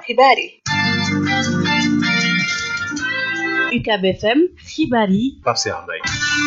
xibaar yi UCAB FM xibaar yi Pape Cheikh Mbaye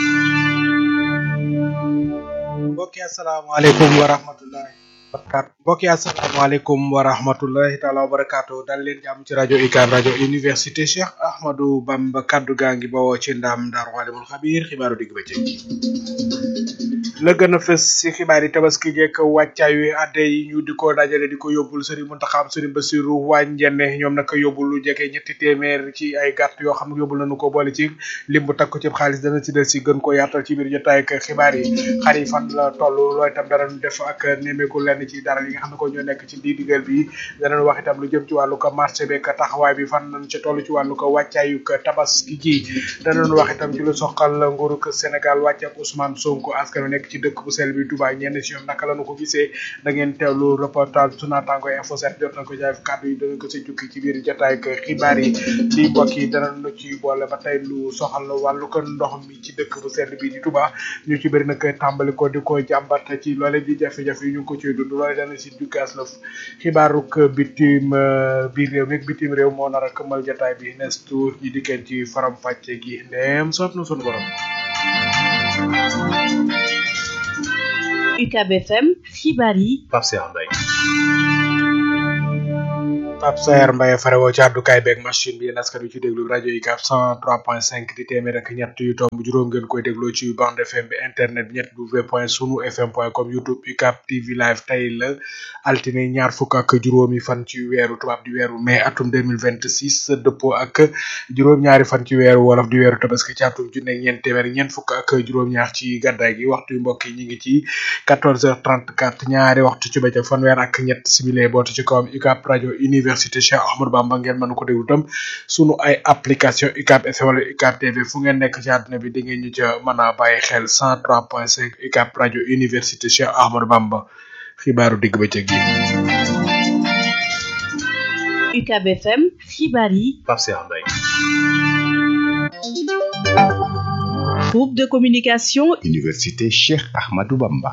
mbokki asalaamaaleykum wa rahmatullahi barakaatu mbokki asalaamaaleykum wa rahmatullahi taala wa barakaatu dal leen jàmm ci rajo UCAB rajo université Cheikh Ahmadou Bamba kaddu gaa ngi bawoo ci ndam Daaru Alimul Xabiir xibaaru digg bëccëg la gën a fës ci xibaar yi tabaski jekk wàccaay wi adde yi ñu di ko dajale di ko yóbbul sëriñ Muntaxa sëriñ Basiru wàññene ñoom nag yóbbul lu jege ñetti téeméer ci ay gàtt yoo xam ne yóbbul nañu ko boole ci lim bu takku ci xaalis dana ci del si gën ko yaatal ci biir jotaay ak xibaar yi xar yi fan la toll loolu itam danañ def ak nemeeku lenn ci dara yi nga xam ne ko ñoo nekk ci di digal bi danañ wax itam lu jëm ci wàllu ko marché beeg taxawaay bi fan nañ ci toll ci wàllu ko wàccaayu ko tabaski ji danañ wax itam ci lu soxal nguurug Sénégal wàcc ak Ousmane Sonko askan wi nekk ci dëkk bu sell bi Touba ñenn si ñoom naka la ñu ko gisee da ngeen teewlu reportage su naataango info set jot na ko jaay kàddu yi danañ ko si jukki ci biir jotaay ak xibaar yi ci mbokk yi danañ lu ci boole ba tey lu soxal wàllu ko ndox mi ci dëkk bu sell bi di Touba ñu ci bëri nag tàmbali ko di ko jàmbat ci loole di jafe-jafe yi ñu ngi ko ciy dund loole dana si jukkaas la xibaaruk bitim biir réew mi bitim réew moo nar a këmmal jotaay bi nes tour ñi dikkeen ci faram fàcce gi ndeem soob na sunu borom UCAB FM xibaar yi Pape Cheikh Mbaye Pape Saer Mbaye farewoo ci àddukaay beeg machine bi askan wi ci déglu rajo UCAB 103.5 di téeméer ak ñett yu tomb juróom ngeen koy dégloo ci bande FM bi internet bi ñett w point sunu fm point com youtube UCAB TV live tey la altine ñaar fukk ak juróomi fan ci weeru tubaab di weeru mai atum 2026 dëppoo ak juróom-ñaari fan ci weeru wolof di weeru tabaski ci atum junne ñeent téeméer ñeent fukk ak juróom-ñaar ci gàddaay gi waxtu yu mbokk yi ñu ngi ci 14h34 ñaari waxtu ci bëccëg fanweer ak ñett simile bootu ci kawam UCAB rajo université Cheikh Ahmadou Bamba ngeen mën ko déglu tam sunu ay application UCAB FM wala UCAB TV fu ngeen nekk ci àdduna bi di ngeen ñu ca mën a bàyyi xel 103.5 UCAB rajo université Cheikh Ahmadou Bamba xibaaru digg bëccëg gi. UCAB FM xibaar yi Pape Cheikh Mbaye groupe de communication Université Cheikh Ahmadou Bamba.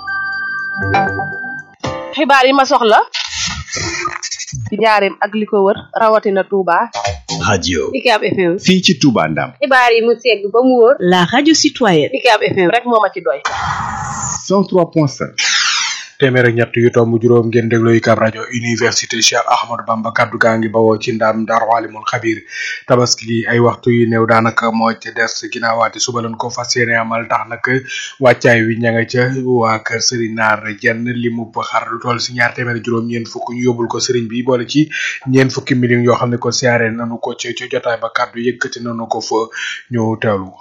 xibaar yi ma soxla ci njaareem ak li ko wër rawatina Touba. radio UCAB FM. fii ci Touba Ndam. xibaar yi mu segg ba mu wóor. la radio citoyenne UCAB FM rek moo ma ci doy. 103.5. téeméer ak ñett yu tomb juróom ngeen dégloo UCAB rajo université Cheikh Ahmadou Bamba kaddu gaa ngi bawoo ci ndam Daaru Alimul Xabiir tabaski gi ay waxtu yu néew daanaka moo ci des ginnaawaati suba lañ ko fas yéene amal tax nag wàccaay wi ña nga ca waa kër Serigne Naar jenn li mu xar lu toll si ñaar téeméer juróom ñeent fukk ñu yóbbul ko Serigne bi boole ci ñeent fukki millions yoo xam ne ko siyaare nanu ko ci ci jotaay ba kaddu yëkkati nanu ko fa ñu teewlu.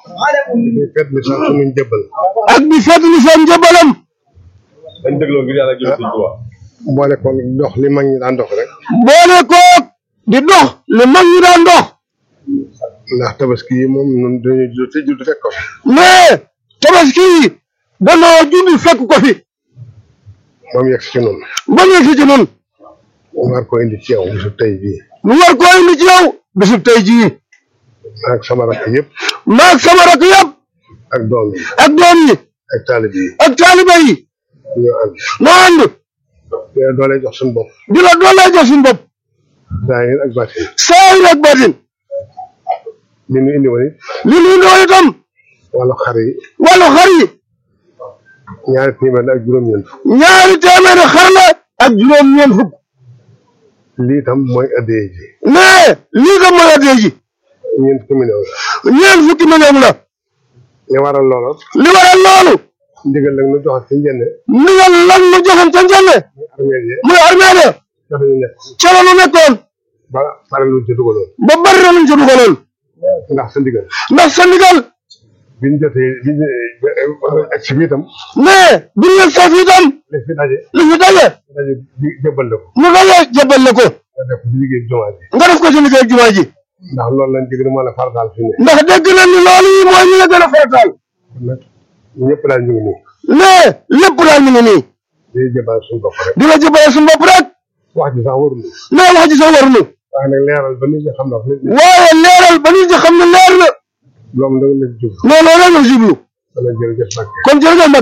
ak bi fedd li seen njëbalam dañ dégloo ngir yàlla jël suñu tuwa boole ko dox li mag ñi daan dox rek boole ko di dox li mag ñi daan dox ndax tabaski yi moom ñun dañuy judd te judd fekk ko fi mais tabaski yi danoo judd fekk ko fi ba mu yegg si ci noonu ba mu yegg si ci noonu mu war ko indi ci yow bisu tey bii mu war ko indi ci yow bisu tey jii maag sama rakk yëpp maag sama rakk yëpp ak doom yi ak doom yi ak taalib yi ak taaliba yi ñoo ànd ñoo ànd di la doole jox suñu bopp di la doole jox suñu bopp saahir ak batin saahir ak batin li ñu indi woon it li ñu indi woon itam wàllu xar yi wàllu xar yi ñaari téeméer la ak juróom-ñeent fukk ñaari téeméer xar la ak juróom-ñeent fukk lii itam mooy addee ji mais lii itam mooy addee ji ñeent fukki million la ñeent fukki million la li waral loolu li waral loolu ndigal nag nu joxal ci njënne ndigal lan nu joxal ca njënne muy armée de ca la nu nekkoon ba bare luñ ca dugaloon ba bare luñ ca dugaloon ndax sa ndigal ndax sa ndigal biñ jotee biñ ak si itam mais biñ yegg sa fi itam li fi daje li fi daje daje jëbbal la ko mu daje jëbbal la ko nga def ko ci liggéey jumaa ji nga def ko ci liggéey jumaa ji ndax loolu lañ dégg moo la farataal fi ne ndax dégg nañ ni loolu yi mooy ñu la gën a farataal ñëpp daal ñu ngi nii. mais lépp daal ñu ngi nii. di jëbal suñu bopp rek. di la jëbal suñu bopp rek. wax ji sax warul. mais wax ji sax warul. waaye nag leeral ba nit ñi xam na. waaye leeral ba nit ñi xam ne leer na. loolu da nga leen jublu. non non da nga jublu. kon jërëjëf Mbacke. kon jërëjëf Mbacke.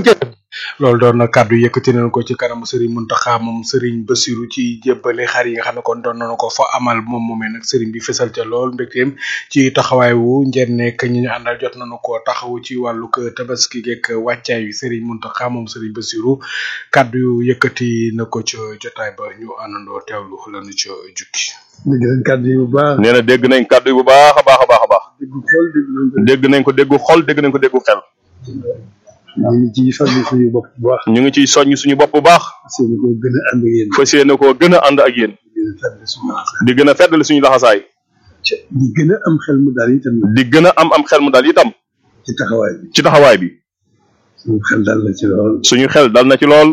loolu doon na kàddu yëkkati nañ ko ci kanamu Serigne Mountakha moom Serigne Bassirou ci jébbale xar yi nga xam ne kon doon nañu ko fa amal moom moomee nag Serigne bi fësal ca lool mbégteem ci taxawaay wu njëriñ nekk ñi ñu àndal jot nañu ko taxawu ci wàllu kë tabaski geek wàccaay wi Serigne Mountakha moom Serigne Bassirou kàddu yu yëkkati na ko ca jotaay ba ñu àndandoo teewlu lañu ca jukki. dégg nañ kàddu yi bu baax nee na dégg nañ kàddu yi bu baax a baax a baax a baax dégg xool dégg nañ ko dégg nañ ko déggu xol dégg nañ ko déggu xel ñu ngi ci soññ suñu bopp bu baax ñu ngi ciy soññ suñu bopp bu baax seen ko gën a ànd ak yéen fas yéene koo gën a ànd ak yéen gën a fàttali suñu laxasaay di gën a feddali suñu laxasaay di gën a am xel mu daal itam di gën a am am xel mu dal itam ci taxawaay bi ci taxawaay bi suñu xel dal na ci lool suñu xel dal na ci lool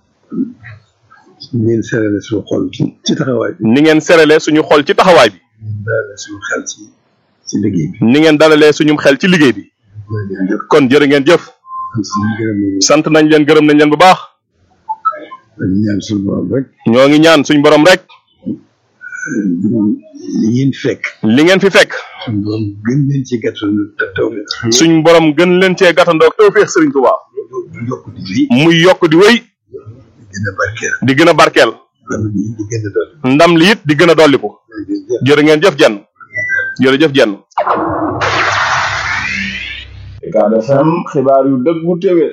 ngeen serale suñu xol ci ci taxawaay bi ni ngeen serale suñu xol ci taxawaay bi ngeen dalale suñu xel ci ci liggéey bi ni ngeen dalalee suñu xel ci liggéey bi jërëjëf kon jërë ngeen jëf sant suñu gërëm nañu sant nañ leen gërëm nañ leen bu baax dañu ñaan suñu borom rek ñoo ngi ñaan suñu borom rek li ngeen fekk li ngeen fi fekk suñu borom gën leen ci gàttal te taw bi suñu borom gën leen cee gàttandoog tawfeex Serigne Touba du yokk di wéy muy yokk di wéy di gën a barkeel di gën a barkeel am di di gën a doon ndam li it di gën a dolliku jërëjëf jërë ngeen jëf jenn jërëjëf jenn Ucab FM xibaar yu dëggu téwé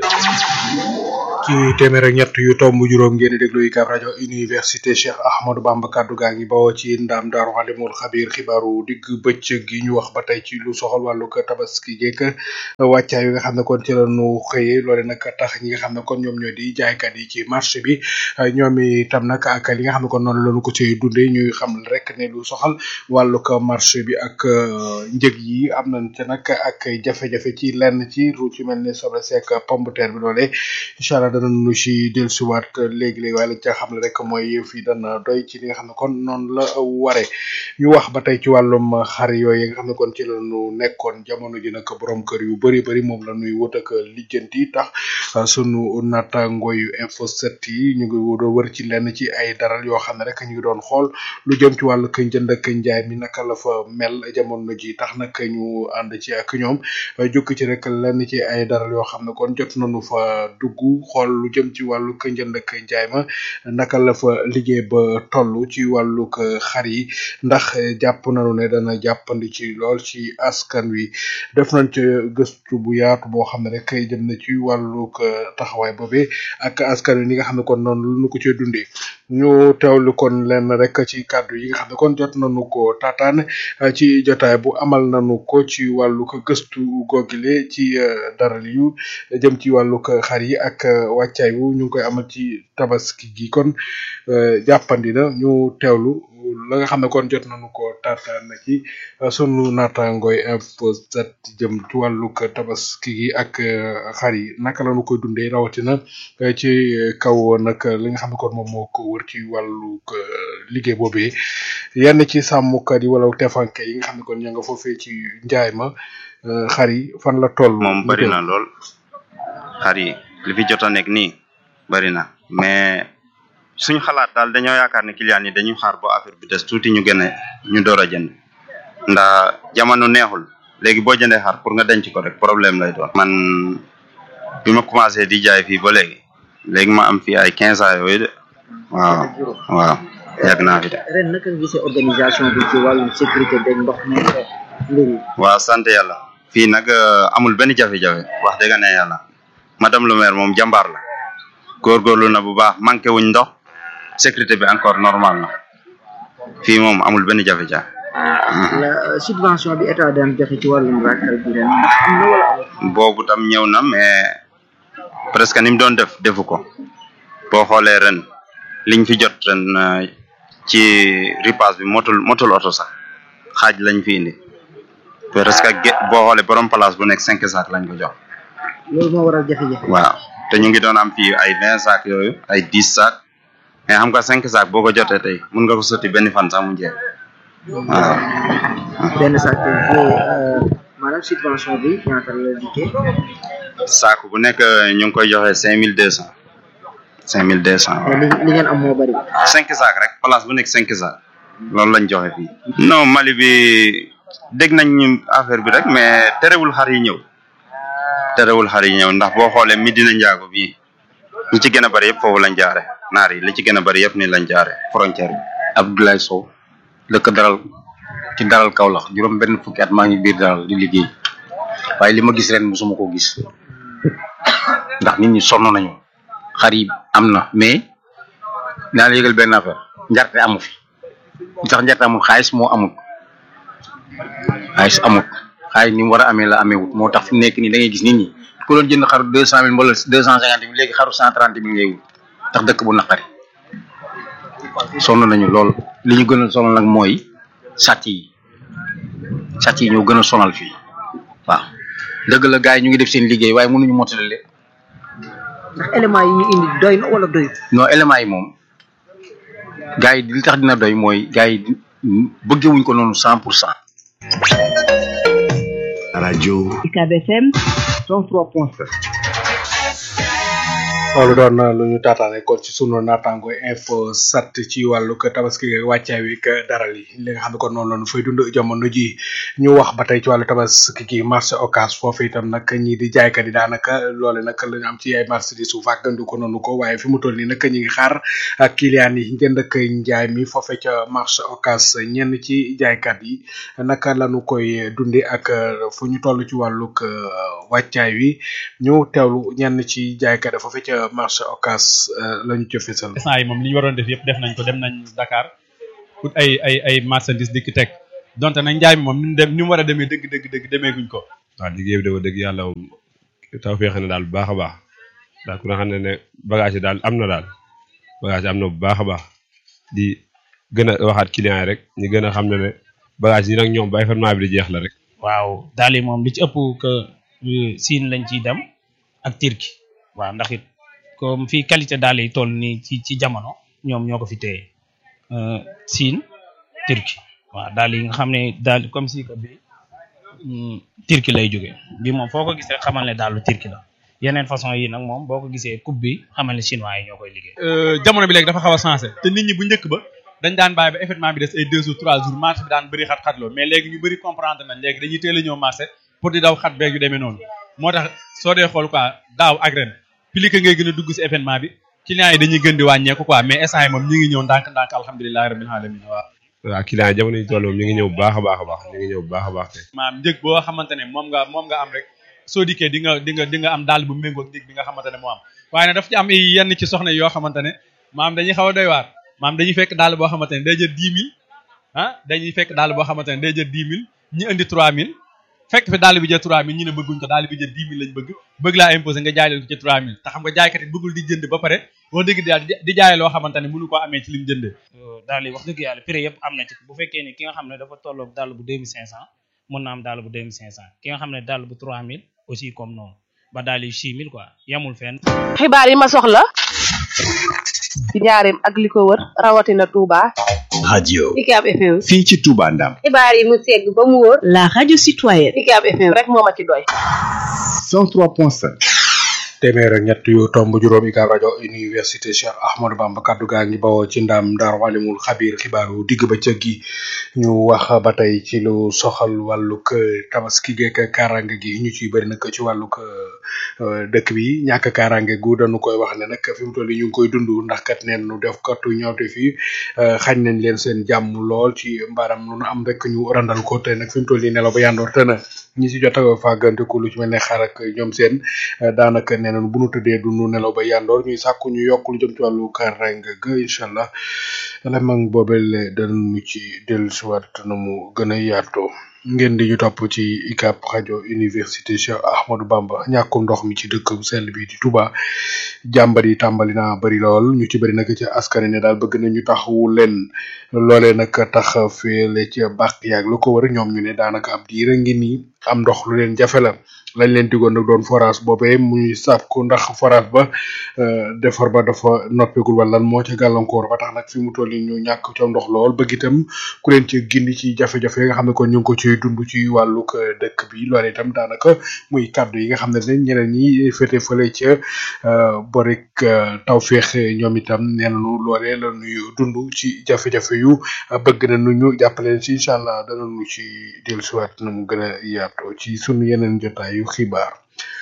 ci téeméer ak ñett yu tomb juróom ngeen di déglu UCAB rajo université Cheikh Ahmadou Bamba kaddu gaa ngi bawoo ci ndam daaru xalimul xabir xibaaru digg bëccëg gi ñu wax ba tey ci lu soxal wàllu ko tabaski geek wàccaay yi nga xam ne kon ci la ñu xëyee loole nag tax ñi nga xam ne kon ñoom ñoo di jaaykat yi ci marché bi ñoom itam nag ak li nga xam ne kon noonu lañu ko ci dundee ñuy xam rek ne lu soxal wàllu ko marché bi ak njëg yi am nañ ca nag ak jafe-jafe ci lenn ci ru ci mel ne soble seek pomme de terre bi loole incha allah dana nu ci dellusiwaat léegi-léegi waaye lañ ca xam ne rek mooy fii dana doy ci li nga xam ne kon noonu la ware ñu wax ba tey ci wàllum xar yooyu nga xam ne kon ci la ñu nekkoon jamono ji nag borom kër yu bari bari moom la ñuy wut ak lijjanti tax sunu naataango yu info 7 yi ñu ngi doon wër ci lenn ci ay daral yoo xam ne rek ñu ngi doon xool lu jëm ci wàllu kë njënd ak njaay mi naka la fa mel jamono ji tax nag ñu ànd ci ak ñoom jukki ci rek lenn ci ay daral yoo xam ne kon jot nañu fa dugg xool lu jëm ci wàllu kë njënd ak njaay ma naka la fa liggéey ba toll ci wàllu xar yi ndax jàpp nañu ne dana jàppandi ci lool ci askan wi def nañ ci gëstu bu yaatu boo xam ne rek jëm na ci wàllu taxawaay boobee ak askan wi ni nga xam ne kon noonu lu ñu ko cee dundee ñu teewlu kon lenn rek ci kàddu yi nga xam ne kon jot nañu ko taataan ci jotaay bu amal nañu ko ci wàllu ko gëstu googile ci daral yu jëm ci wàllu ko xar yi ak wàccaay wu ñu ngi koy amal ci tabaski gi kon jàppandi na ñu teewlu la nga xam ne kon jot nañu ko taataan na ci sunu naataangooy info set jëm ci wàllu ko tabaski gi ak xar yi naka la ñu koy dundee rawatina ci kaw nag li nga xam ne kon moom moo ko wër ci wàllu liggéey boobee yenn ci sàmmkat yi wala tefanke yi nga xam ne kon ña nga foofee ci njaay ma xar yi fan la toll. moom bari na lool xar yi li fi jot a nekk nii bari na mais suñu xalaat daal dañoo yaakaar ne client yi dañuy xaar ba affaire bi des tuuti ñu gën a ñu door a jënd ndax jamono neexul léegi boo jëndee xar pour nga denc ko rek problème lay doon. man bi ma commencé di jaay fii ba léegi léegi ma am fii ay quinze ans yooyu de waaw waaw yàgg naa fi de. ren naka nga gisee organisation bi ci wàllum sécurité beeg ndox mi mbir yi. waaw sant yàlla fii nag amul benn jafe-jafe wax dëgg ne yàlla madame le maire moom jàmbaar la góorgóorlu na bu baax manqué wuñ ndox sécurité bi encore normal na fii moom amul benn jafe-jafe. la subvention bi état daan joxe ci wàllum ràkkal bi ren ndax am na wala amul. boobu tam ñëw na mais presque ni mu doon def defu ko boo xoolee ren liñ fi jot ren ci ripaas bi motul motul oto sax xaaj lañ fi indi presque boo xoolee borom place bu nekk cinq sacs lañ ko jox. loolu moo waral jafe-jafe. waaw te ñu ngi doon am fii ay vingt sacs yooyu ay dix sacs mais xam nga cinq sacs boo ko jotee tey mun nga ko sotti benn fan sax mu jeex waaw. benn sac maanaam subvention bi ñaata la dikkee. saako bu nekk ñu ngi koy joxe cinq mille deux cent cinq mille deux cent. li li ngeen am moo bari. cinq sacs rek place bu nekk cinq sacs loolu lañ joxe fii. non Mali bi dégg nañ ñu affaire bi rek mais terewul xar yi ñëw terewul xar yi ñëw ndax boo xoolee Medina Njaago bii ñi ci gën a bari yëpp foofu lañ jaare naar yi li ci gën a bari yëpp ni lañ jaare frontière bi Abdoulaye Sow dëkk daral ci daral Kaolack juróom benn fukki at maa ngi biir daral di liggéey waaye li ma gis ren musuma ko gis ndax nit ñi sonn nañu xar yi am na mais naa la yëgal benn affaire njarte amu fi li tax njarte amul xaalis moo amul xaalis amul xaalis ni mu war a amee la amee wut moo tax fi mu nekk nii da ngay gis nit ñi ku doon jënd xaru deux cent mille wala deux cent cinquante mille léegi xaru cent trente mille ngay wut tax dëkk bu naqari sonn nañu lool li ñu gën a sonal nag mooy sàcc yi sàcc yi ñoo gën a sonal fii waaw dëgg la gars yi ñu ngi def seen liggéey waaye mënuñu mottali leen ndax élément yi ñu indi doy na wala doy non éléments yi moom gars yi li tax dina doy mooy gars yi bëggewuñ ko noonu cent pour cent radio UCAB FM 103.7 loolu doon na lu ñu taataane kon ci sunu naataango info sat ci wàllu ko tabaski ak wàccaay wi ak daral yi li nga xam ne kon noonu la ñu fay dund jamono ji ñu wax ba tey ci wàllu tabaski gi marché occas foofu itam nag ñii di jaaykat yi daanaka loole nag la ñu am ci ay marché di suuf àggandu ko noonu ko waaye fi mu toll nii nag ñi ngi xaar ak client yi njënd ak njaay mi foofe ca marché occas ñenn ci jaaykat yi naka lañu koy dundi ak fu ñu toll ci wàllug wàccaay wi ñu teewlu ñenn ci jaaykat yi foofe ca marché occas lañu ca fesal instant yi moom li ñu waroon def yëpp def nañ ko dem nañ Dakar pour ay ay ay marchandise di ki teg donte nag njaay mi moom ni mu dem ni mu war a demee dëgg dëgg dëgg demeeguñ ko waaw liggéey bi dafa dëgg yàlla moom taw feexe na daal bu baax a baax daal ku nga xam ne ne bagage yi daal am na daal bagage yi am na bu baax a baax di gën a waxaat client yi rek ñu gën a xam ne ne bagage yi nag ñoom ba événement bi di jeex la rek waaw daal yi moom li ci ëpp que Siin lañ ciy dem ak Turquie waaw ndax it comme fii qualité daal yi toll nii ci ci jamono ñoom ñoo ko fi téye Siin Turquie waaw daal yi nga xam ne daal comme si que bi Turquie lay jóge bi moom foo ko gis rek xamal ne daalu Turquie la yeneen façon yi nag moom boo ko gisee coupe bi xamal ne chinois yi ñoo koy liggéey. jamono bi léegi dafa xaw a changé te nit ñi bu njëkk ba dañ daan bàyyi ba événement bi des ay deux jours trois jours marché bi daan bëri xat-xatloo mais léegi ñu bëri comprendre nañ léegi dañuy teel a ñëw marché pour di daw xat beeg yu demee noonu moo tax soo dee xool quoi daaw ak ren plus que ngay gën a dugg si événement bi clients yi dañuy gën di wàññeeku quoi mais instant yi moom ñi ngi ñëw ndànk-ndànk alhamdulilahi rabbil alamin waaw waaw client yi jamono yi toll moom ñu ngi ñëw bu baax a baax a baax ñu ngi ñëw bu baax a baax te maam njëg boo xamante ne moom nga moom nga am rek soo dikkee di nga di nga di nga am daal bu méngoo ak njëg bi nga xamante ne moo am waaye nag daf ci am yenn ci soxna yoo xamante ne maam dañuy xaw a doy waar maam dañuy fekk daal boo xamante ne day jël dix mille ah dañuy fekk daal boo xamante ne day jël dix mille ñi indi trois mille fekk fi daal bi jël trois mille ñu ne bëgguñ ko daal bi jël dix mille lañ bëgg bëgg laa imposé nga jaay leen ko ci trois mille te xam nga jaaykat yi bëggul di jënd ba pare wax dëgg daal di jaay loo xamante ne mënu koo amee ci lim jëndee daal yi wax dëgg yàlla prix yëpp am na ci bu fekkee ne ki nga xam ne dafa tolloog dàll bu deux mille cinq cent mën na am dàll bu deux mille cinq cent ki nga xam ne dàll bu trois mille aussi comme noonu ba daal yi six mille quoi yamul fenn xibaar yi ma soxla ci njaareem ak li ko wër rawatina Touba. radio UCAB FM fii ci Touba Ndam xibaar yi mu segg ba mu wóor la radio citoyenne UCAB FM rek moo ma ci doy 103.7 téeméer ak ñett yu tomb juróom UCAB rajo université Cheikh Ahmadou Bamba kaddu gaa ngi bawoo ci ndam Daaru Alimul Xabiir xibaaru digg ba cëg gi ñu wax ba tey ci lu soxal wàllug tabaski geek kaaraange gi ñu ciy bëri nag ci wàllug dëkk bi ñàkk kaaraange gu dañu koy wax ne nag fi mu toll nii ñu ngi koy dund ndax kat neen nu def katu ñawte fii xañ nañ leen seen jàmm lool ci mbaaram lu nu am rek ñu randal ko te nag fi mu toll nii nelaw ba yandoor te na ñi si jot a fàgganteku lu ci mel ne xar ak ñoom seen daanaka nee nañ bu nu tëddee du nu nelaw ba yandoor ñuy sàkku ñu yokk lu jëm ci wàllu kaaraange ga incha allah la mag boobel danañu ci dellusiwaat na mu gën a yaatoo ngeen di ñu topp ci UCAB rajo université Cheikh Ahmadou Bamba ñàkkum ndox mi ci dëkk bu sell bi di Touba jàmbat yi tàmbali naa bëri lool ñu ci bëri nag ci askan ne daal bëgg nañu taxawu leen loolee nag tax feele ci bàq yaag lu ko wër ñoom ñu ne daanaka ab diir a ngi nii am ndox lu leen jafe la lañ leen digoon nag doon forage boobee muy sàkku ndax forage ba defar ba dafa noppegul wala lan moo ca gàllankoor ba tax nag fi mu toll nii ñu ñàkk ca ndox lool bëgg itam ku leen ci gindi ci jafe-jafe yi nga xam ne kon ñu ngi ko ciy dund ci wàllug dëkk bi loolu itam daanaka muy kaddu yi nga xam ne ne ñeneen ñi féete fële ca borik tawféex ñoom itam nee nañu loolee la ñuy dund ci jafe-jafe yu bëgg na nu ñu jàppale ci incha allah danañu ci dellusiwaat na mu gën a yaatoo ci sunu yeneen jotaayu xibaar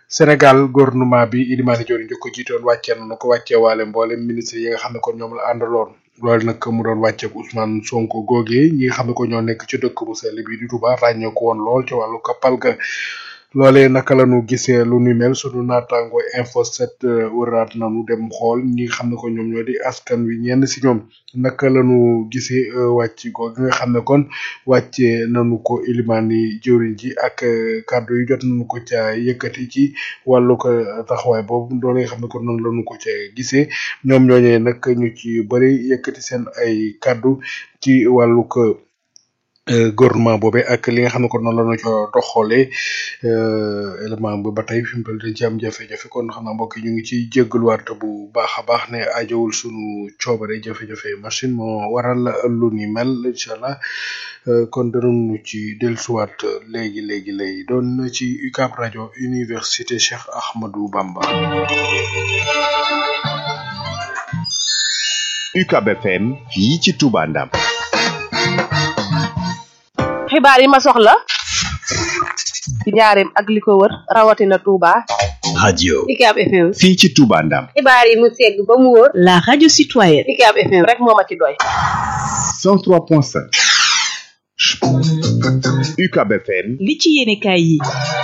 Sénégal gouvernement bi Ilimani Diori njëkk ko jiitoon wàccee nañu ko wàccee waale mboolem ministre yi nga xam ne kon ñoom la àndaloon loolu nag mu doon wàcceeg Ousmane Sonko googee ñi nga xam ne ko ñoo nekk ci dëkk bu sell bi di Touba ràññee ko woon lool ci wàllu kappal ga loolee naka la ñu gisee lu ni mel sunu naataango info 7 wëraat nañu dem xool ñi nga xam ne ko ñoom ñoo di askan wi ñenn si ñoom naka la ñu gisee wàcc googu nga xam ne kon wàccee nañu ko ilimaani jëwriñ ji ak kàddu yi jot nañu ko ca yëkkati ci wàllu ko taxawaay boobu doole nga xam ne kon noonu la ñu ko ca gisee ñoom ñooñee nag ñu ci bëri yëkkati seen ay kàddu ci wàllu ko gouvernement boobe ak li nga xam ne kon noonu la ñu ko doxalee élément bi ba tey fi mu toll dañ ci am jafe-jafe kon xam naa mbokk yi ñu ngi ciy jéggaluwaat bu baax a baax ne ajowul sunu coobare jafe-jafe machine moo waral lu ni mel incha allah kon danañu ci dellusiwaat léegi léegi lay doon na ci UCAB rajo université Cheikh Ahmadou Bamba. UCAB FM fii ci Touba Ndam. xibaar yi ma soxla ci njaareem ak li ko wër rawatina Touba. radio UCAB FM. fii ci Touba Ndam. xibaar yi mu segg ba mu wóor. la radio citoyenne. UCAB FM rek moo ma ci doy. 103.5. UCAB FM. li ci yéene kaay yi.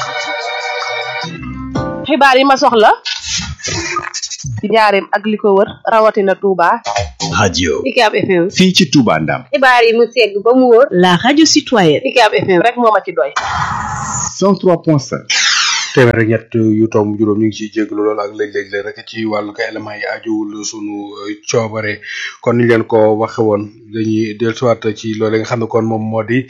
xibaar yi ma soxla ci njaareem ak li ko wër rawatina Touba. radio UCAB FM. fii ci Touba Ndam. xibaar yi mu segg ba mu wóor. la radio citoyenne. UCAB FM rek moo ma ci doy. 103.5. téeméer ak ñett yu tomb juróom ñu ngi ciy jéglu lool ak léeg-léeg la rek ci wàllu ko éléments yi ajuwul sunu coobare kon ni leen ko waxe woon dañuy dellusiwaat ci loolee nga xam ne kon moom moo di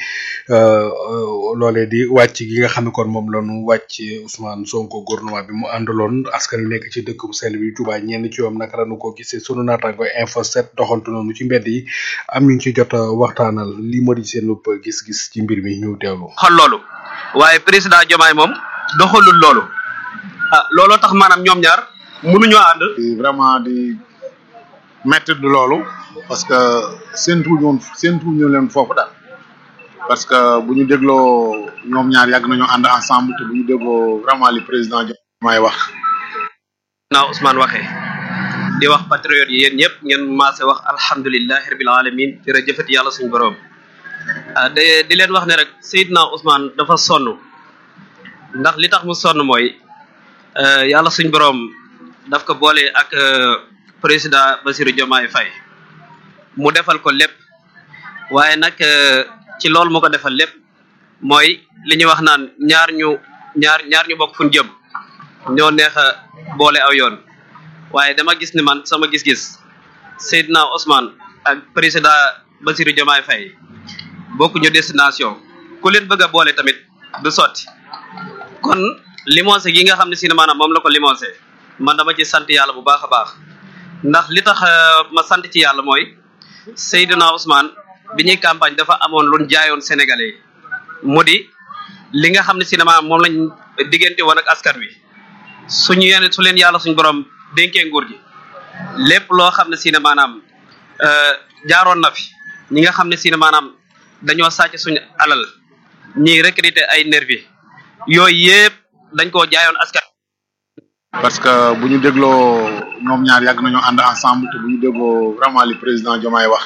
loolee di wàcc gi nga xam ne kon moom la ñu wàcc Ousmane Sonko gouvernement bi mu àndaloon askan wi nekk ci dëkk bu sell bi Touba ñenn ci yoom naka la ñu ko gisee sunu naataango info 7 doxantu noonu ci mbedd yi am ñu ci jot a waxtaanal li moo di seen gis-gis ci mbir mi ñu teewlu. xol loolu waaye président Diomaye moom. doxalul loolu ah looloo tax maanaam ñoom ñaar mënuñoo ànd. vraiment di métti du loolu parce que seen tuuti woon seen tuuti ñu leen foofu daal parce que bu ñu dégloo ñoom ñaar yàgg nañoo ànd ensemble te bu ñu dégloo vraiment li président Diomaye wax. naa Ousmane waxee di wax patriote yi yéen ñëpp ngeen maase wax alhamdulilahi rabil alamin jërëjëfati yàlla suñu borom ah de di leen wax ne rek Seydina Ousmane dafa sonn. ndax li tax mu sonn mooy yàlla suñ boroom daf ko boole ak président Bassirou Diomaye Faye mu defal ko lépp waaye nag ci loolu mu ko defal lépp mooy li ñuy wax naan ñaar ñu ñaar ñaar ñu bokk fu ñu jëm ñoo neex a boole aw yoon waaye dama gis ni man sama gis-gis Seydina Ousmane ak président Bassirou Diomaye Faye bokkuñu destination ku leen bëgg a boole tamit du sotti kon limonsé gi nga xam ne si ne maanaam moom la ko limonsé man dama ci sant yàlla bu baax a baax ndax li tax ma sant ci yàlla mooy Seydina Ousmane bi ñuy campagne dafa amoon lu jaayoon Sénégalais yi mu di li nga xam ne si ne maanaam moom lañ diggante woon ak askan wi suñu yenn su leen yàlla suñu borom dénkee nguur gi lépp loo xam ne si ne maanaam jaaroon na fi ñi nga xam ne si ne maanaam dañoo sàcc suñu alal ñiy recruter ay nervi yooyu yëpp dañ koo jaayoon askan. parce que bu ñu dégloo ñoom ñaar yàgg nañoo ànd ensemble te bu ñu dégloo vraiment li président Diomaye wax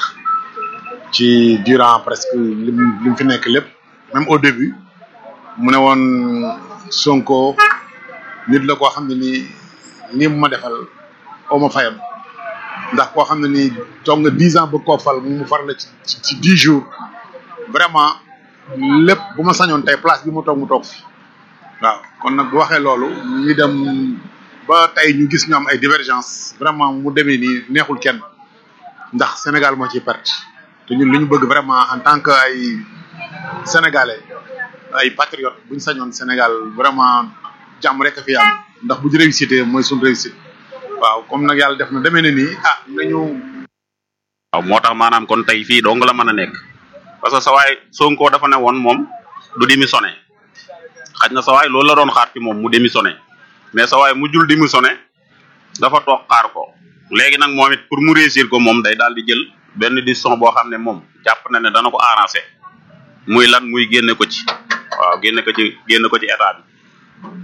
ci durant presque lim li mu fi nekk lépp même au début mu ne woon Sonko nit la koo xam ne nii lii mu ma defal oo ma fayam ndax koo xam ne nii toog nga dix ans ba koo fal mu far la ci ci dix jours vraiment lépp bu ma sañoon tey place bi mu toog mu toog fi waaw kon nag bu waxee loolu ñu dem ba tey ñu gis ñu am ay divergence vraiment mu demee nii neexul kenn ndax Sénégal moo ciy perte te ñun li ñu bëgg vraiment en tant que ay sénégalais ay patriotes bu ñu sañoon Sénégal vraiment jàmm rek a fi am ndax bu ñu réussité mooy suñu réussite waaw comme nag yàlla def na demee na nii ah nañu. waaw moo tax maanaam kon tey fii dong la mën a nekk parce que sa waay Sonko dafa ne woon moom du démissionné xaj na sa waay loolu la doon xaar ci moom mu démissionné mais sa waay mujjul démissionné dafa toog xaar ko léegi nag moom it pour mu réussir ko moom day daal di jël benn décision boo xam ne moom jàpp na ne dana ko arrangé muy lan muy génne ko ci waaw génne ko ci génne ko ci état bi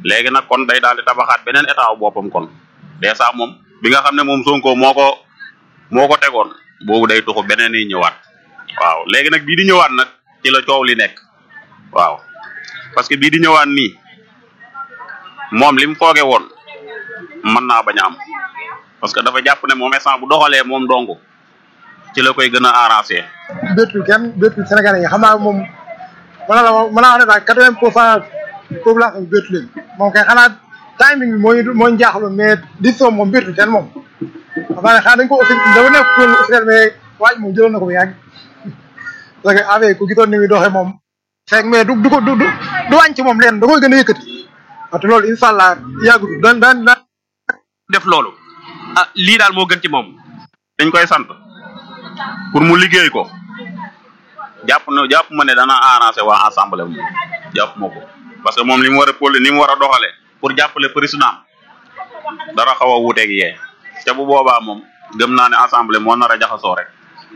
léegi nag kon day daal di tabaxaat beneen état wu boppam kon dèjà moom bi nga xam ne moom Sonko moo ko moo ko tegoon boobu day tuxu beneen yi ñëwaat waaw léegi nag bii di ñëwaat nag ci la coow li nekk waaw parce que bii di ñëwaat nii moom li mu fooge woon mën naa bañ a am parce que dafa jàpp ne moom instant bu doxalee moom dong ci la koy gën a arrangé. bétul kenn bétul Sénégalais yi xam naa moom mën naa la mën naa wax ne daal quatre-vingt pour cent population bi bétu leen moom kay xanaa timing bi moo ñu moo ñu jaaxaloon mais décision moom bétul kenn moom xam naa ne xanaa dañ ko aussi dafa nekk pour officiel mais waaj moom jëloon na ko bu yàgg parce que avec ku gisoon ni muy doxee moom fekk mais du du ko du du wàññi ci moom leen da koy gën a yëkkati parce que loolu incha allah yàggutul daan daan daan def loolu ah lii daal moo gën ci moom dañ koy sant pour mu liggéey ko jàpp na jàpp ma ne dana arrangé waa assemblée moom jàpp ma ko parce que moom li mu war a pôle ni mu war a doxalee pour jàppale président dara xaw a wuuteeg yee te bu boobaa moom gëm naa ne assemblée moo nar a jaxasoo rek.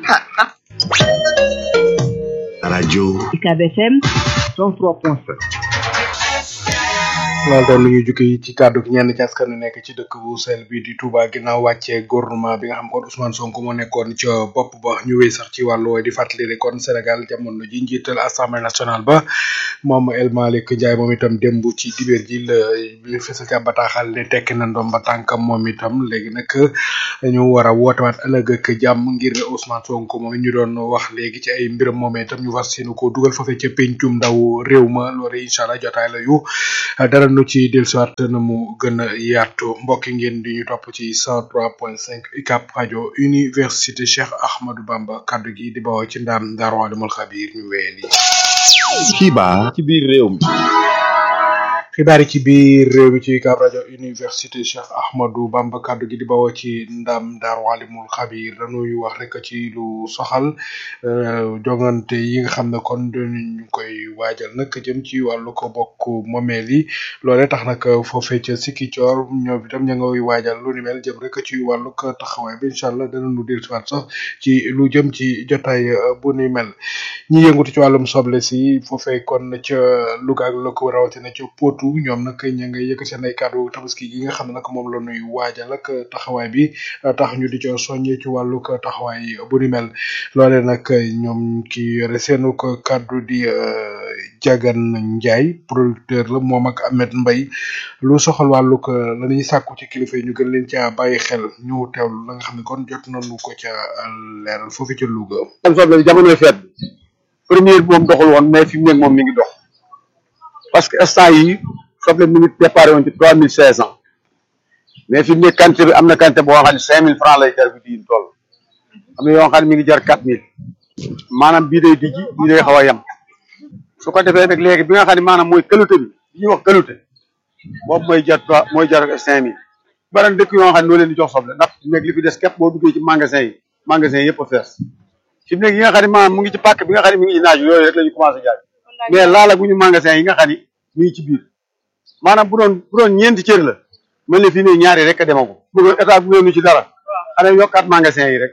rajo UCAB FM 103.7 loolu doon lu ñuy jukki ci kàddu gi ñenn ci askan wi nekk ci dëkk bu sel bi di Touba ginnaaw wàccee gouvernement bi nga xam kon Ousmane Sonko moo nekkoon ca bopp ba ñu wéy sax ci wàllu wooy di fàttali rek kon Sénégal jamono ji njiital assemblée nationale ba moom El Malick Ndiaye moom itam démb ci dibéer ji la ñu fësal ca bataaxal ne tekki na ndoom ba tànkam moom itam léegi nag ñu war a wootewaat ëllëg ak jàmm ngir Ousmane Sonko moom ñu doon wax léegi ci ay mbiram moom itam ñu fas yéene ko dugal foofee ca pencum ndaw réew ma loolu incha allah jotaay la yu dara nu ci dellusiwaat na mu gën a yaatu mbokki ngeen di ñu topp ci 103.5 UCAB rajo université Cheikh Ahmadou Bamba kaddu gi di bawoo ci ndaam Ndar Walimul Xabiir ñu wéyali. xibaar ci biir réew mi xibaar yi ci biir réew mi ci UCAB rajo université Cheikh Ahmadou Bamba kaddu gi di bawoo ci ndam Ndar Walimul Xabiir dañuy wax rek ci lu soxal jongante yi nga xam ne kon ñu koy waajal nag jëm ci wàllu ko bokk momeel yi loolee tax nag foofee ca Sikicoor ñoom itam ña ngay waajal lu ni mel jëm rek ci wàllu ko taxawaay bi incha allah danañu dellusiwaat sax ci lu jëm ci jotaay bu ni mel ñi yëngutu ci wàllum soble si foofee kon ca Louga ak la ko rawatina ca Potou ñoom nag ña ngay yëkk seen ay kàddu tabaski gi nga xam ne nag moom la ñuy waajal ak taxawaay bi tax ñu di ca soññee ci wàllu ko taxawaay bu ni mel loole nag ñoom ki yore seenu ko kàddu di Jagan Njaay producteur la moom ak Ahmed Mbay lu soxal wàllu ko la ñuy sàkku ci kilifa yi ñu gën leen caa bàyyi xel ñu teewlu la nga xam ne kon jot nañu ko ca leeral foofu ca Louga. am soble jamonoy feet bi première bi moom doxul woon mais fi mu nekk moom mi ngi dox parce que instant yi soble mi ngi déparé woon ci trois mille cinq cent mais fi mu nekk quantité bi am na quantité boo xam ne cinq mille francs lay jar bi diin toll am na yoo xam ne mi ngi jar quatre mille maanaam bii day dijji bii day xaw a yem su ko defee nag léegi bi nga xam ne maanaam mooy qualité bi li ñuy wax qualité boobu mooy jar trois mooy jar cinq mille baran dëkk yoo xam ne noo leen di jox soble ndax fi mu nekk li fi des képp boo duggee ci magasin yi magasin yëpp a fees fi mu nekk yi nga xam ne maanaam mu ngi ci pàkk bi nga xam ne mi ngi ci naaj yooyu rek la ñu commencé jaay mais laala gu ñu magasin yi nga xam ne mi ngi ci biir maanaam bu doon bu doon ñeenti cër la mel ne fii ne ñaari rek a demagu bëggoon état bu ñu ci dara xanaa yokkaat magasin yi rek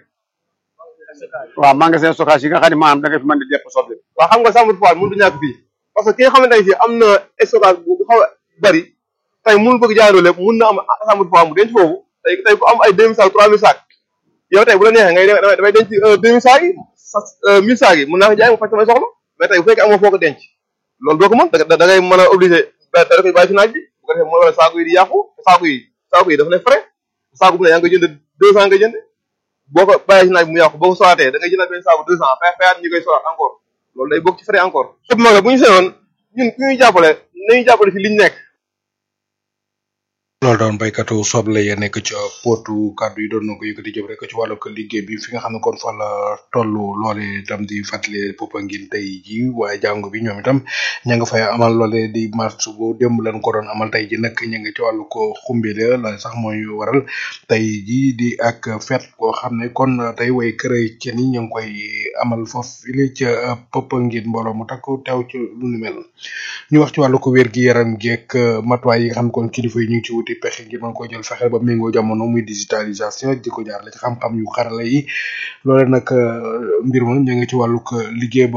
waaw magasin stockage yi nga xam ne maanaam da nga fi mën di depp soble waaw xam nga chambre froide mënut a ñàkk fii parce que ki nga xamante ne si am na stockage bu xaw a bari tey mënul bëgg jaayandoo lépp mun na am chambre froide mu denc foofu tey tey ku am ay deux mille sacs trois mille sacs yow tey bu la neexee ngay damay damay denc deux mille sacs yi mille sacs yi mun naa ko jaay mu faj samay soxla mais tey bu fekkee amoo foo ko denc loolu doo ko mën da da ngay mën a obligé da da koy bàyyi si naaj bi bu ko defee mooy wala saako yi di yàqu saako yi saako yi dafa ne frais saako bu ne yaa ngi koy jënd deux cent nga jënd boo ko bàyyi si naaj bi mu yàqu boo ko soraatee da ngay jëndaat benn saako deux cent fay fayaat ñu koy soraat encore loolu day bokk ci frais encore sëb maga bu ñu seenoon ñun ku ñuy jàppale nañu jàppale ci liñ nekk loolu doon baykatu soble ya nekk ca potu kàddu yi doon na ko yëkkati jëm rek ci wàllu ko liggéey bi fi nga xam ne kon fa la toll loole itam di fàttali Popenguine tey ji waaye jàngu bi ñoom itam ña nga fay amal loole di mars bu démb lañ ko doon amal tey ji nag ña nga ci wàllu ko xumbile la sax mooy waral tey ji di ak fet koo xam ne kon tey way chrétien yi ñu ngi koy amal foofu file ca Popenguine mbooloo mu takku teew ci lu ni mel ñu wax ci wàllu ko wér gi yaram geek matuwaay yi nga xam ne kon kilifa yi ñu ngi ci wuti pexe ngir mën ko jël fexe ba méngoo jamono muy digitalisation di ko jaarale ci xam-xam yu xarala yi loole nag mbir moom ñu ngi ci wàllug liggéey ba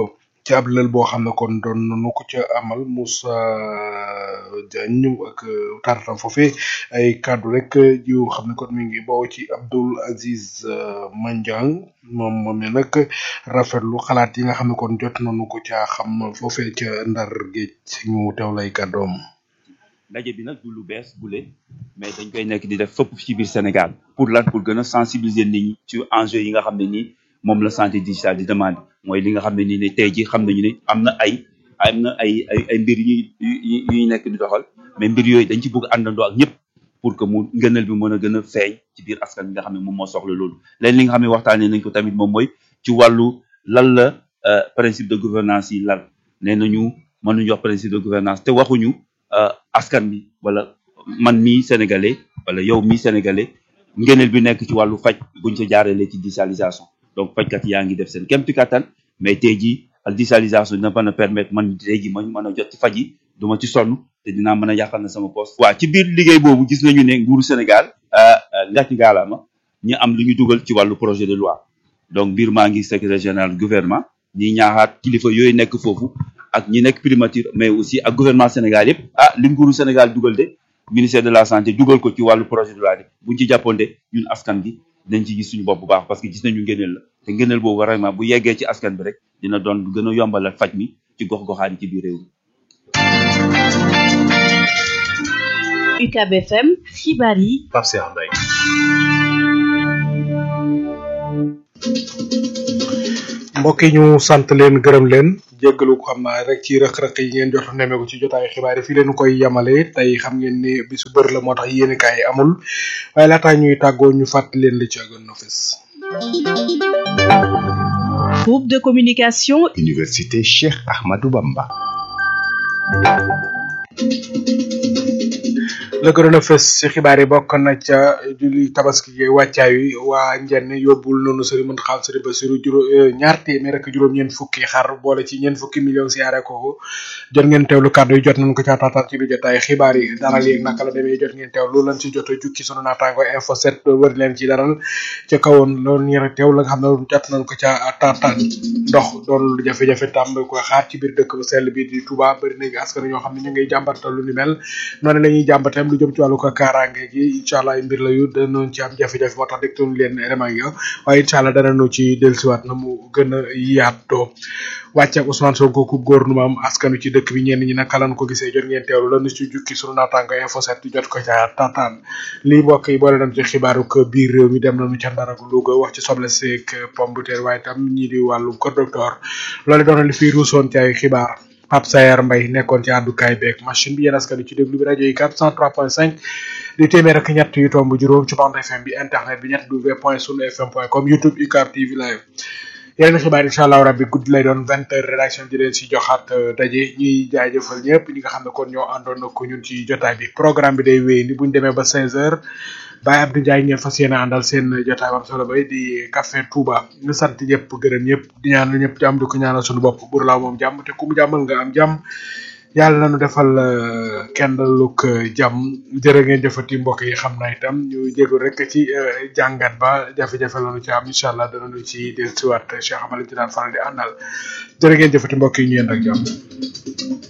ci ab lël boo xam ne kon doon nañu ko ca amal Moussa Diagne ak tartam foofee ay kàddu rek yu xam ne kon mi ngi bawoo ci Abdoul Aziz Mandiang moom moom ne nag rafetlu xalaat yi nga xam ne kon jot nañu ko caa xam foofee ca Ndar géej ñu teew lay kàddoom. ndaje bi nag du lu bees bu leen mais dañ koy nekk di def fépp ci biir Sénégal pour lan pour gën a sensibiliser nit ñi ci enjeu yi nga xam ne nii moom la santé digitale di demande mooy li nga xam ne nii ne tey ji xam nañu ne am na ay am na ay ay ay mbir yu yu ñuy nekk di doxal mais mbir yooyu dañ ci bëgg àndandoo ak ñëpp pour que mu ngënal bi mën a gën a feeñ ci biir askan bi nga xam ne moom moo soxla loolu leen li nga xam ne waxtaanee nañ ko tamit moom mooy ci wàllu lan la principe de gouvernance yi lan nee nañu mënuñu wax principe de gouvernance te waxuñu askan bi wala man mii sénégalais wala yow mii sénégalais ngëneel bi nekk ci wàllu faj buñ ca jaarale ci digitalisation donc fajkat yaa ngi def seen kémti kattan mais tey jii ak digitalisation dina mën a permettre man tey jii ma mën a jot ci faj yi du ma ci sonn te dinaa mën a yàqal na sama poste waaw ci biir liggéey boobu gis nañu ne nguuru Sénégal ngàcc gaalaama ñu am lu ñu dugal ci wàllu projet de loi donc biir maa ngi secrétaire général gouvernement ñi ñaaxaat kilifa yooyu nekk foofu ak ñi nekk primature mais aussi ak gouvernement Sénégal yëpp ah li nguuru Sénégal dugal de ministère de la santé dugal ko ci wàllu projet de loi de buñ ci jàppoonde ñun askan gi dañ ci gis suñu bopp bu baax parce que gis nañu ngëneel la te ngëneel boobu vraiment bu yeggee ci askan bi rek dina doon gën a yombalal faj mi ci gox-goxaan yi ci biir réew mi. UCAB FM xibaar yi. Pape Cheikh Mbaye. mbokk yi ñu sant leen gërëm leen jéggalu ko xam naa rek ci rëq-rëq yi ngeen jot nemmeeku ci jotaayu xibaar yi fii leen koy yemale tey xam ngeen ni bisu bër la moo tax yéen kaay amul waaye laataa ñuy tàggoo ñu fàttali leen li ci gën na fës. Groupe de communication. Université Cheikh Ahmadou Bamba. la gënoon a fës ci xibaar yi bokk na ca julli tabaski gi wàccaay wi waa njenn yóbbul noonu sëriñ mën xaal sëriñ Basiru juróom ñaar téeméer ak juróom ñeent fukki xar boole ci ñeent fukki million siyaare ko jot ngeen teewlu kàddu yi jot nañ ko ca taataan ci biir jotaay xibaar yi daral yi naka la demee jot ngeen teew loolu lañ ci jot a jukki sunu naataango info 7 wër leen ci daral ca kawoon loolu ñeer teew la nga xam ne jot nañ ko ca taataan ndox doon lu jafe-jafe tàmb ko xaar ci biir dëkk bu sell bi di Touba bëri na askan ñoo xam ne ñu ngay jàmbatal lu ni mel noonu la ñuy jàmbatam lu jëm ci wàllu ko kaaraange gi incha allah ay mbir la yu danañ ci am jafe-jafe moo tax dégtoon leen élément yi waaye incha allah danañu ci dellusiwaat na mu gën a yaatoo wàcce ak Ousmane Sonko ku gouvernement am askanu ci dëkk bi ñenn ñi naka lan ko gisee jot ngeen teewlu lan ci jukki sunu naataango info set jot ko ca tataan lii mbokk yi boole dem ci xibaaru ko biir réew mi dem nañu ca Ndar ak Louga wax ci soble seeg pomme de terre waaye tam ñii di wàllu ko docteur loolu doon li fi ruusoon ci ay xibaar Pape Sayer Mbaye nekkoon ci àddukaay beeg machine bi yéen askan ci déglu bi rajo yi 403.5 di téeméer ak ñett yu tomb juróom ci bande FM bi internet bi ñett w point sunu fm point com youtube UCAB TV live yeneen xibaar incha allah rabbi guddi lay doon vingt heures rédaction di leen si joxaat daje ñuy jaajëfal ñëpp ñi nga xam ne kon ñoo àndoon ko ñun ci jotaay bi programme bi day wéy ni buñ demee ba seize heures Baye Abdou Ndiaye ngeen fas yéene àndal seen jotaay am solo bay di café Touba ñu sant ñëpp gërëm ñëpp di ñaanal ñëpp jàmm di ko ñaanal suñu bopp bur laa moom jàmm te ku mu jàmmal nga am jàmm yàlla nañu defal kenn luk jàmm jërë ngeen jëfati mbokk yi xam na itam ñu jégalu rek ci jàngat ba jafe-jafe lañu ci am incha allah danañu ci dellusiwaat Cheikh Amadou ci daan faral di àndal jërë ngeen jëfati mbokk yi ñu yéen ak jàmm